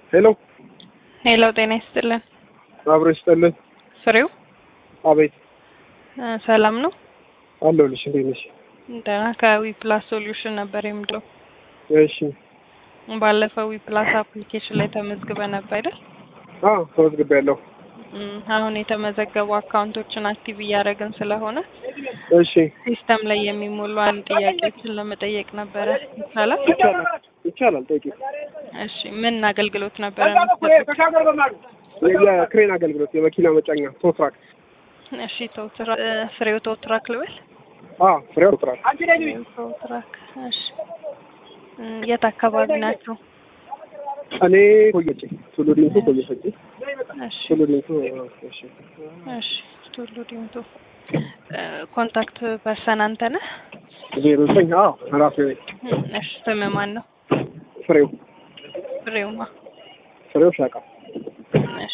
ሄሎ ሄሎ፣ ጤና ይስጥልን። አብሮ ይስጥልን። ፍሬው አቤት እ ሰላም ነው? አለሁልሽ። እንዴት ነሽ? ደህና። ከዊ ፕላስ ሶሉሽን ነበር የምለው። እሺ። ባለፈው ዊ ፕላስ አፕሊኬሽን ላይ ተመዝግበ ነበር አይደል? አዎ ተመዝግቤያለሁ። እም፣ አሁን የተመዘገቡ አካውንቶችን አክቲቭ እያደረግን ስለሆነ እሺ። ሲስተም ላይ የሚሞሉ አንድ ጥያቄዎችን ለመጠየቅ ነበረ። ይቻላል? ይቻላል ይቻላል። ጠይቂ። እሺ። ምን አገልግሎት ነበረ የምትሰጡት? የክሬን አገልግሎት የመኪና መጫኛ ቶትራክ። እሺ። ቶትራ እ፣ ፍሬው ቶትራክ ልበል? አዎ ፍሬው ቶትራክ። ፍሬው ቶትራክ። እሺ። እም፣ የት አካባቢ ናቸው? እኔ ኮየጭ ቱሉ ዲምቱ ኮየ ፈጭ እሺ ቱሉ ዲምቱ እሺ። እሺ ቱሉ ዲምቱ። እ፣ ኮንታክት ፐርሰን አንተ ነህ? ዜሮ ዘጠኝ አዎ ራሴ ነኝ። እም፣ እሺ ስምህ ማን ነው? ፍሬው ፍሬውማ። ፍሬው ሻቃ። እሺ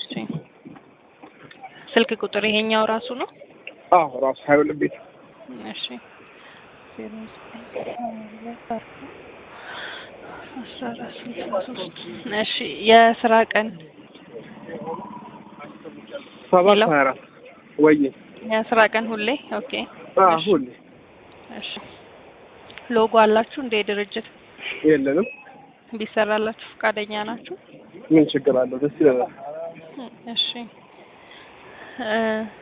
ስልክ ቁጥር ይሄኛው ራሱ ነው? አዎ ራሱ ሀይል ቤት እሺ ዜሮ ዘጠኝ ሁለት አርባ አስራ አራት ስልሳ ሶስት እሺ የስራ ቀን ሰባት ሄሎ። ሀያ አራት ወይ የስራ ቀን ሁሌ ኦኬ አዎ እሺ። ሁሌ እሺ ሎጎ አላችሁ እንደ ድርጅት የለንም። ቢሰራላችሁ ፈቃደኛ ናችሁ? ምን ችግር አለው? ደስ ይለናል። እሺ እ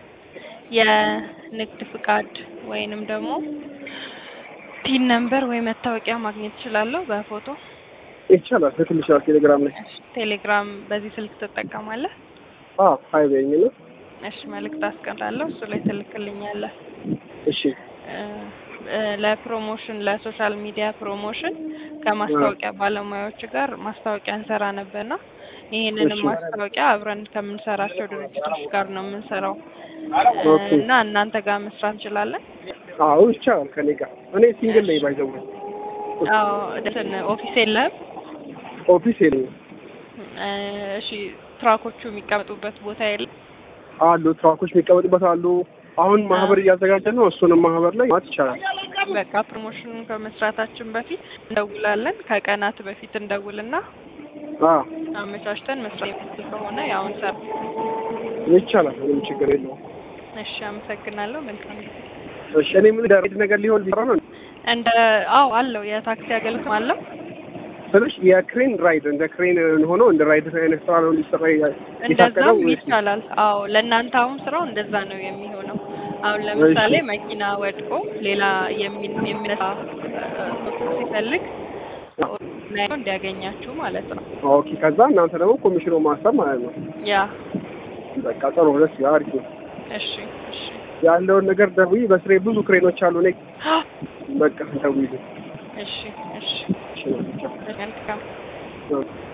የንግድ ፍቃድ ወይንም ደግሞ ቲን ነምበር ወይ መታወቂያ ማግኘት እችላለሁ በፎቶ? ይቻላል። በትንሽ ቴሌግራም ላይ እሺ ቴሌግራም በዚህ ስልክ ትጠቀማለህ? አዎ ሀይ በይኝ ነው። እሺ መልእክት አስቀምጣለሁ እሱ ላይ ትልክልኛለህ። እሺ እ እ ለፕሮሞሽን ለሶሻል ሚዲያ ፕሮሞሽን ከማስታወቂያ ባለሙያዎች ጋር ማስታወቂያ እንሰራ ነበርና ይህንንም እሺ። ማስታወቂያ አብረን ከምንሰራቸው ድርጅቶች ጋር ነው የምንሰራው ኦኬ። እና እናንተ ጋር መስራት እንችላለን። አዎ ይቻላል። ከኔ ጋር እኔ ሲንግል ላይ ባይዘው አዎ እንትን ኦፊስ የለህም? ኦፊስ የለኝም። እ እሺ ትራኮቹ የሚቀመጡበት ቦታ የለም? አሉ ትራኮች የሚቀመጡበት አሉ። አሁን ማህበር እያዘጋጀ ነው። እሱንም ማህበር ላይ ማት ይቻላል። በቃ ፕሮሞሽኑን ከመስራታችን በፊት እንደውላለን። ከቀናት በፊት እንደውልና አዎ አመቻችተን መስራት የምንችል ከሆነ ያው እንሰራ። ይቻላል። ምንም ችግር የለውም። እሺ አመሰግናለሁ። መልካም ጊዜ። እሺ እኔ ምን ዳሬት ነገር ሊሆን ቢሰራ ነው እንደ አዎ አለው የታክሲ አገልግሎት አለው። ስልሽ የክሬን ራይድ እንደ ክሬን ሆኖ እንደ ራይድ አይነት ስራ ነው ሊሰራ የታቀደው እንደዛም ወይስ ይቻላል። አዎ ለእናንተ አሁን ስራው እንደዛ ነው የሚሆነው። አሁን ለምሳሌ መኪና ወድቆ ሌላ የሚ- የሚነሳ እ፣ ሲፈልግ ላይ እንዲያገኛችሁ ማለት ነው። ኦኬ። ከዛ እናንተ ደግሞ ኮሚሽኑ ማሰብ ማለት ነው። ያ በቃ ጥሩ ደስ ይላል። አሪፍ ነው። እሺ እሺ ያለውን ነገር ደውዪ። በስሬ ብዙ ክሬኖች አሉ። እኔ በቃ ደውዪ። እሺ እሺ እሺ ነው። መልካም ቻው።